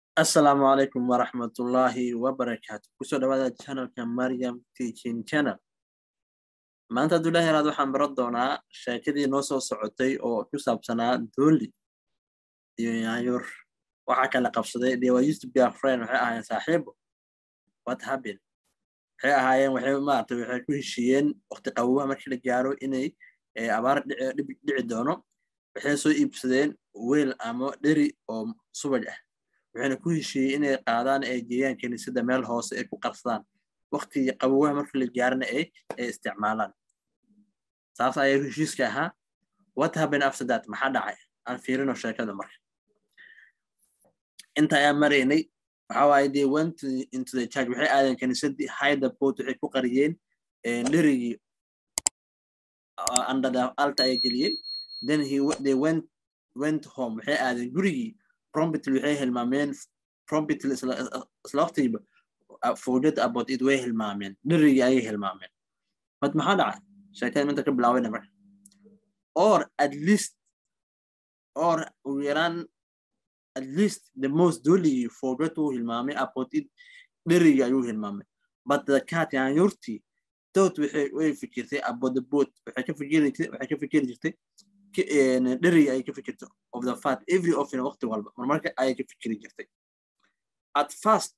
asalaamu calaykum waraxmatullaahi wabarakaatu kusoo dhawaada channelka mariam teaching channel maanta hadduu ilahi yaraad waxaan baran doonaa sheekadii noo soo socotay oo ku saabsanaa dooli iyo yaanyur waxaa kala qabsaday they were used to be a friend waxay ahaayeen saaxiibo what happened waxay ahaayeen waxay maaragtay waxay ku heshiiyeen waqti qabowaha markii la gaaro inay abaar dhici doono waxay soo iibsadeen weel ama dheri oo subaj ah waxayna ku heshiiyey inay qaadaan ay geeyaan kiniisadda meel hoose ay ku qarsadaan waqtigii qabowaha markii la gaarana ay ay isticmaalaan saas ayaa heshiiska ahaa what happened after that maxaa dhacay aan fiirino sheekada marka inta ayaan maraynay waxa waaye they went into the church waxay aadeen kiniisaddii hide the boat waxay ku qariyeen dherigii under the alta ay geliyeen then he they went went home waxay aadeen gurigii promptly waxay hilmaameen promptly isla waqtigiiba forget about it way hilmaameen dherigii ayay hilmaameen bad maxaa dhacay sheekada minta ka bilaawayna marka or at least or ugu yaraan at least the most doligii forget uu hilmaamay about it dherigii ayuu hilmaamay but the cat yaanyurtii dood waxay way fikirtay about the boat waxay ka fikiri waxay ka fikiri jirtay dherigi ayay ka fikirtay of the fat every often waqti walba marmarka ayay ka fikiri jirtay at first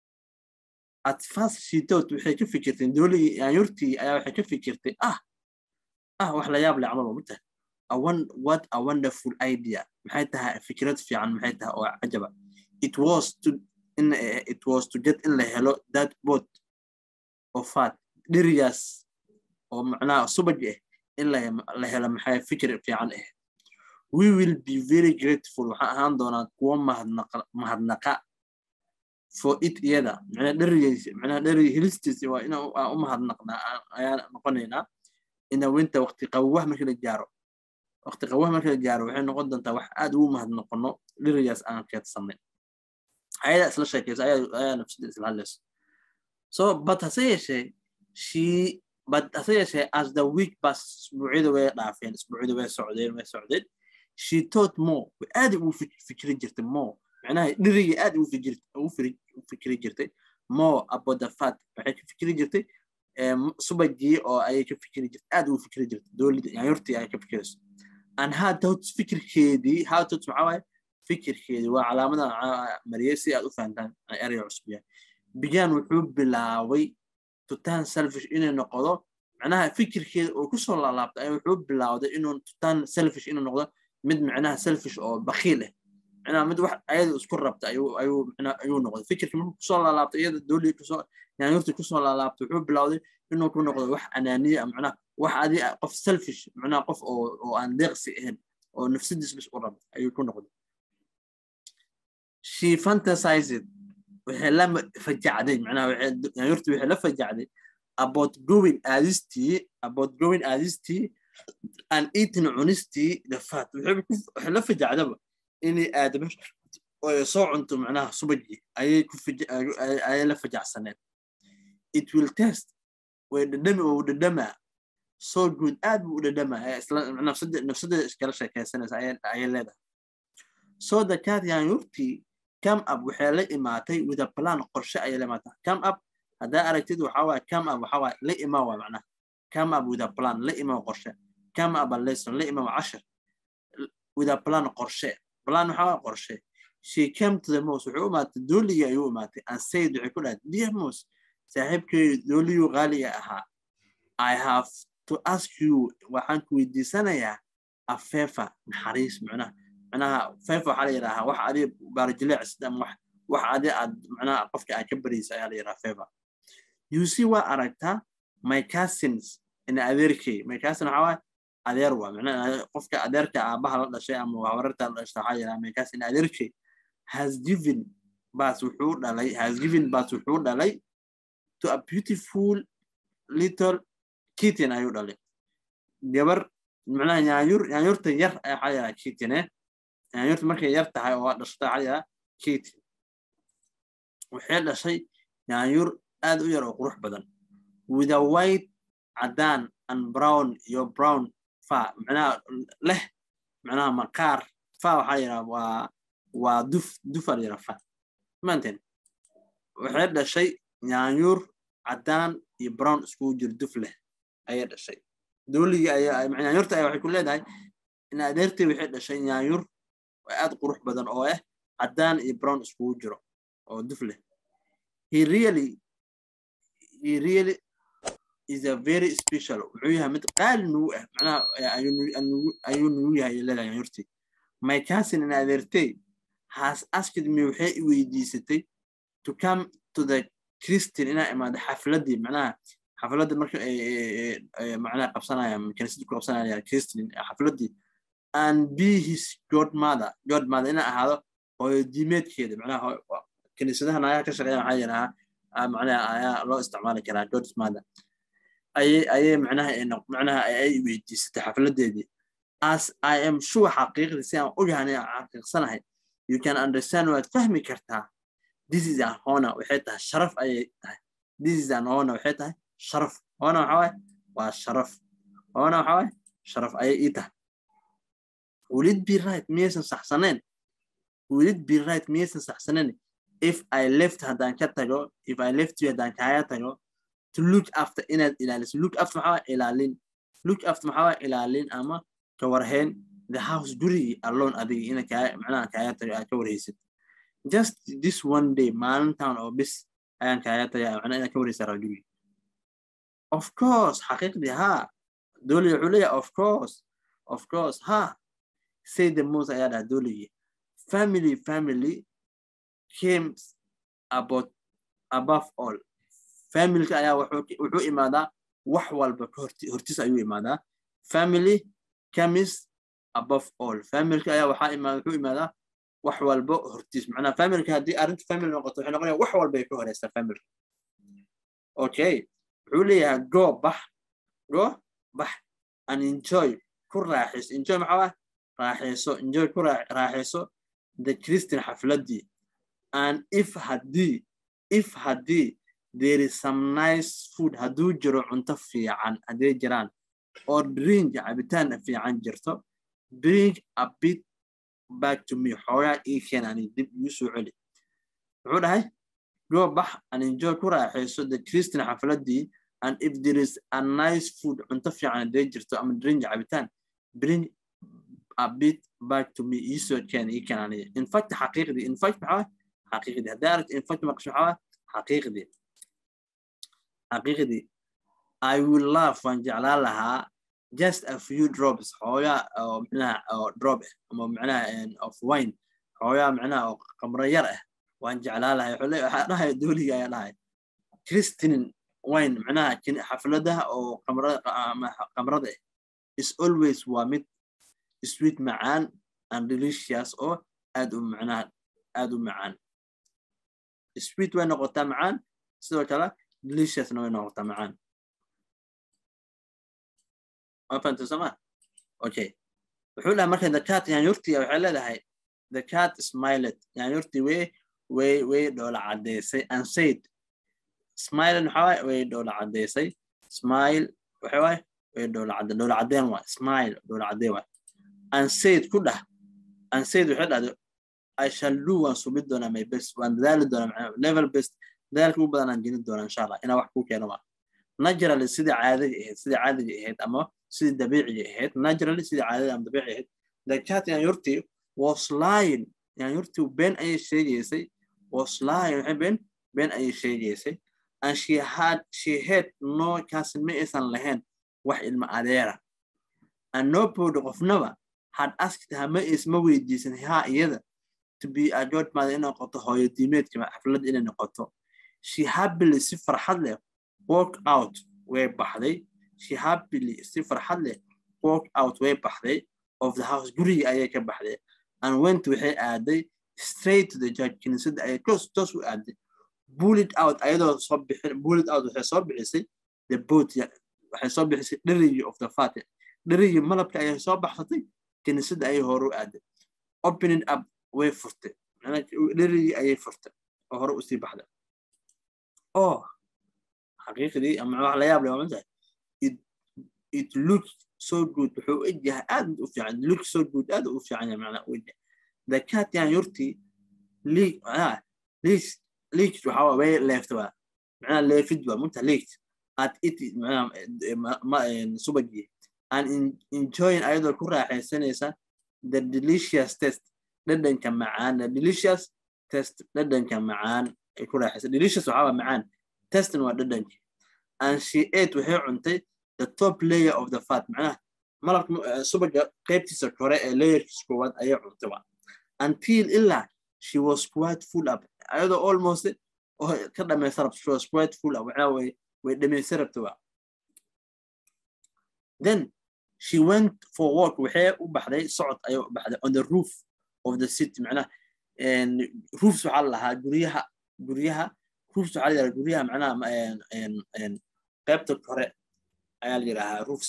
at first she thought waxay ka fikirtay dooligii yaanyurtii ayaa waxay ka fikirtay ah ah wax la yaab leh camal mata a one what a wonderful idea maxay tahay fikrad fiican maxay tahay oo cajaba it was to in it was to get in la helo that boat of fat dherigaas oo macnaha subaj ah in la helo maxay fikir fiican ah we will be very grateful waxaan ahaan doonaa kuwo mahadnaqa for it iyada macnaa dherigiisa macnaa dheriga helistiisa waa inaan u mahadnaqnaa ayaan noqonaynaa ina winta waqti qawaha markii la gaaro waqti qawaha markii la gaaro waxay noqon doontaa wax aad ugu mahadnoqono dherigaas aan keedsanay ayadaa isla sheekaysa ayaa nafsida isla hadlayso so but hase yeeshee she but hase yeeshee as the week bas isbuucyada way dhaafeen isbuucyada way socdeen way socdeen she thought more aad ugu fikri jirtay more macnaha dhirigii aad ugu fikri jirtay more about the fat waxay ka fikri jirtay subagii oo ayay ka fikri jirtay aad ugu fikri jirtay doolida yaanyurtii ayay ka fikirayso and her thoughts fikirkeedii her thoughts maxaa waaye fikirkeedii waa calaamada mariyay si aad u fahantaan eraya cusub yahay began wuxuu bilaabay tutaan selfish inay noqdo macnaha fikirkeeda oo kusoo laalaabta ay wuxuu bilaawday inuu tutaan selfish inuu noqdo mid macnaha selfish oo bakiil ah macnaha mid wax ayada isku rabta ayuu ayuu macnaha ayuu noqday fikirkii markuu kusoo laalaabta iyada doolii kusoo yaanyurtii kusoo laalaabta wuxuu bilaawday inuu ku noqdo wax anaaniya macnaha wax adi qof selfish macnaha qof oo oo aan deeqsi ahayn oo nafsadiis bis u rabta ayuu ku noqday she fantasized waxay la fajacday macnaha yaanyurtii waxay la fajacday about going aadistii about going aadistii and eating cunistii the fat waxay la fajacdaba inay aadamo oo soo cunto macnaha subagii ayay ku ayay la fajacsaneed it will test way dhadhami oo dhadhamaa so good aad buu u dhadhamaa nafsada iskala sheekaysanaysa ayay leedahay so the cat yaanyurtii come up waxay la imaatay with a plan qorshe ayay la imaatay come up haddaa aragtid waxaa waaye come up waxaa waaye la imaa waa macnaha come up with a plan la imaa qorshe come up a lesson la imaa cashar with a plan qorshe plan waxaa waaye qorshe she came to the mouse wuxuu u imaatay dooligii ayuu imaatay and said waxay ku dhahay dear mouse saaxiibkay dooligii qaaliga ahaa i have to ask you waxaan ku weydiisanayaa a favor naxariis macnaha macnaha favor waxaa la yidhaahaa wax adi baarajileecis ama wax wax adi aad macnaha qofka aad ka baraysa ayaa la yidhaha favor you see waa aragtaa my cousins in adeerkay my cousin waxaa waaye adeer waa macnaha qofka adeerka aabaha la dhashay ama habararta la dhashay waxaa yidhaha my cousin adeerkay has given bas wuxuu dhalay has given bas wuxuu dhalay to a beautiful little kitten ayuu dhalay gabar macnaha yaanyur yaanyurta yar waxaa yidhaha kitten eh yaanyurta markay yar tahay oo dhashata waxaa yidhaha kitten waxay dhashay yaanyur aad u yar oo qurux badan with a white cadaan and brown iyo brown fa macnaha leh macnaha maqaar fa waxaa yidhaha waa waa duf dufaa la yidhaha fa maanteen waxay dhashay nyaanyuur caddaan iyo brown iskugu jir duf leh ayay dhashay dooligii ayaa nyaanyuurta ayaa waxay ku leedahay in adeertay waxay dhashay nyaanyuur aad qurux badan oo ah caddaan iyo brown iskugu jiro oo duf leh he really he really is a very special wuxuu yahay mid qaali nugu ah macnaha ayuu nugu yahay leedahay nyaanyuurtii my cousin in adeertay has asked me waxay i weydiisatay to come to the christian inaa imaado xafladii macnaha xafladda marka macnaha qabsanaya kaniisadii ku qabsanaya christian xafladii and be his godmother godmother inaa ahaado hooyo diimeedkeeda macnaha kaniisadaha naagaha ka shaqeeya maxaa yidhahaa macnaha ayaa loo isticmaali karaa godmother ayay ayay macnaha macnaha ay weydiisatay xafladeedii as i am sure xaqiiqdii si aan ogahay xaqiiqsanahay you can understand waad fahmi kartaa this is an honor waxay tahay sharaf ayay tahay this is an honor waxay tahay sharaf honor waxa waaye waa sharaf honor waxa waaye sharaf ayay ii tahay will it be right miyaysan saxsaneen will it be right miyaysan saxsaneen if i left haddaan ka tago if i left you haddaan kaaga tago to look after inaad ilaaliso look after maxaa waaye ilaalin look after maxaa waaye ilaalin ama ka warhayn the house gurigii alone adiga ina kaa macnaha kaaga tago aad ka warhaysid just this one day maalintan oo bis ayaan kaaga tagay macnaha inaad ka warhaysaa raa gurigii of course xaqiiqdii haa dooli wuxuu leeyahay of course of course ha say the most ayaa dhaha dooligii family family came about above all familka ayaa wuxuu imaadaa wax walba hortiis ayuu imaadaa family comes above all familka ayaa waxaa imaada wuxuu imaadaa wax walba hortiis macnaha familka haddii arrinta family noqoto waxay noqonaya wax walba ay ka horeysaa familka okay wuxuu leeyahay go bax go bax and enjoy ku raaxayso enjoy maxaa waa raaxayso enjoy ku raaxayso the christian xafladii and if haddii if haddii there is some nice food hadduu jiro cunto fiican hadday jiraan oo drink cabitaan fiican jirto bring a bit back to me xoogaa ii keen ani dib igu soo celi wuxuu dhahay go bax and enjoy ku raaxayso the christian xafladii and if there is a nice food cunto fiican hadday jirto ama drink cabitaan bring a bit back to me ii soo keen ii keen ani in fact xaqiiqdii in fact maxaa xaqiiqdii hadday aragto in fact maqasho maxaa xaqiiqdii xaqiiqdii I will love waan jeclaan lahaa just a few drops xoogaa oo micnaha oo drop ah ama micnaha of wine xoogaa micnaha oo qamro yar ah waan jeclaan lahay wuxuu leeyahay waxaa dhahay dooliga ayaa dhahay christian wine micnaha xafladaha oo qamrada qamrada ah is always waa mid sweet macaan and delicious oo aad u micnaha aad u macaan sweet way noqotaa macaan sidoo kale deliciousna way noqotaa macaan ma fahantay soma okay wuxuu dhahay marka the cat yaanyurtii waxay leedahay the cat smiled yaanyurtii way way way dhoola caddaysay and said smilen waxaa waaye way dhoola caddaysay smile waxa waaye way dhoola cadda dhoola caddeen waay smile dhoola caddeen waay and said ku dhah and said waxay dhahday I shall do waan subid doonaa my best waan dadaali doonaa level best dadaalka ugu badan aan gelin doonaa insha allah inaa wax ku keeno waa naturally sidii caadiga ahayd sidii caadiga ahayd ama sidii dabiiciga ahayd naturally sidii caadiga ama dabiiciga ahayd the cat yaanyurtii was lying yaanyurtii been ayay sheegaysay was lying waxay been been ayay sheegaysay and she had she had no cousin ma aysan lahayn wax ilma adeera and nobody qofnaba had asked her ma isma weydiisan haa iyada to be a godmother inay noqoto hooyo diimeedka xafladda inay noqoto she happily si farxad leh walk out way baxday she happily si farxad leh walk out way baxday of the house guriga ayay ka baxday and went waxay aaday straight to the judge kiniisadda ayay toos toos u aaday bullet out ayadoo soo bixin bullet out waxay soo bixisay the boat waxay soo bixisay dherigii of the fat dherigii malabka ayay soo baxsatay kiniisadda ayay hore u aaday opening up way furtay dherigii ayay furtay oo hore usii baxday oh xaqiiqdii ama wax la yaab leh waa matahay it it looks so good wuxuu u egyahay aad u fiican look so good aad u fiican yahay macnaa u egyahay the cat yaanyurtii leaked leaked waxa waa way leeft waa macnaha leefid waa munta leaked at it macnaha subagii and enjoying ayadoo ku raaxaysanaysa the delicious test dhadhanka macaan the delicious test dhadhanka macaan ay ku raaxaysa delicious waxaa waa macaan testin waa dhadhanki and she ate waxay cuntay the top layer of the fat macnaha malabka subaga qaybtiisa kore ee layerkiisa koowaad ayay cuntay wa until ilaa she was quite full up ayadoo almost ka dhamaysa rabta she was quite full up waxaa way way dhamaysa rabta wa then she went for walk waxay u baxday socod ayay u baxday on the roof of the city macnaha roofs waxaa la lahaa guryaha guryaha roofs waxaa la yidhaha guryaha macnaha qaybta kore ayaa la yidhahaa roofs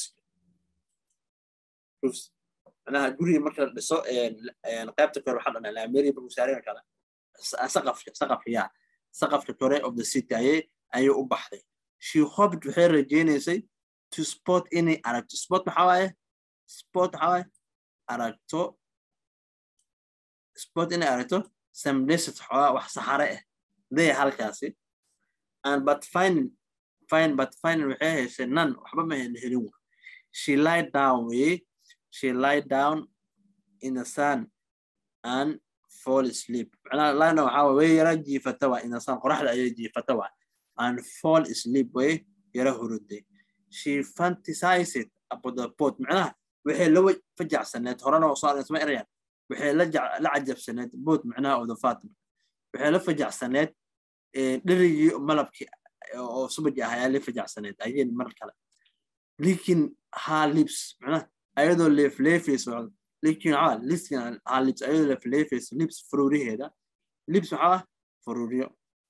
roofs macnaha guriga marka la dhiso qaybta kore waxaa dhanaa america markuu saareen kale saqafka saqafka yaa saqafka kore of the city ayay ayay u baxday she hoped waxay rajaynaysay to spot inay aragto spot maxaa waaye spot maxaa waaye aragto spot inay aragto some desert xoogaa wax saxare ah day halkaasi and but finding fine but finding waxay heshay none waxba ma helin she lied down way she lied down in the sun and fall asleep macnaha lina waxaa way yara jiifata waa in the sun qoraxda ayay jiifata waa and fall asleep way yara huruday she fantasized about the pot macnaha waxay la fajacsaneed horena soo aragnsma erayaan waxay la cajabsaneed boot macnaha of the fatima waxay la fajacsaneed dherigii malabkii oo subaji ah ayaa la fajacsaneed ayeen mar kale likin ha lips macnaha ayadoo leefleefayso likin waxaa liskin ha lips ayadoo leefleefayso lips faruuriheeda lips maxaa faruuriyo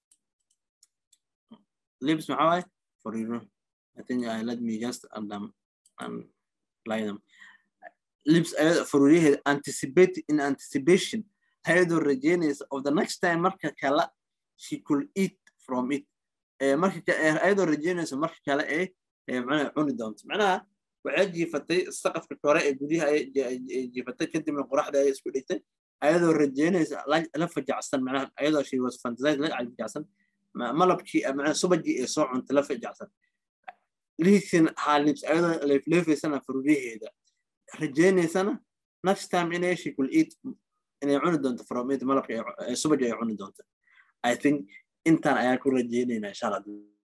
lips maxaa waaye faruuriyo I think uh, let me just and um and lie them. Lips faruuriyaheeda anticipate in anticipation ayadoo rajaynaysa of the next time marka kale she could eat from it marka ayadoo rajaynaysa marka kale ee macnaha cuni doonto macnaha waxay jiifatay saqafka kore ee guryaha ay jiifatay kadibna qoraxda ay isku dhigtay ayadoo rajaynaysa la fajacsan macnaha ayadoo she was fantasized la fajacsan malabkii macnaha subagii ee soo cuntay la fajacsan liisin haalibs ayadoo leefleefaysana faruuriyaheeda rajaynaysana next time inay she could eat inay cuni doonto from it malabka subaga ay cuni doonto i think intaan ayaan ku rajaynaynaa insha allah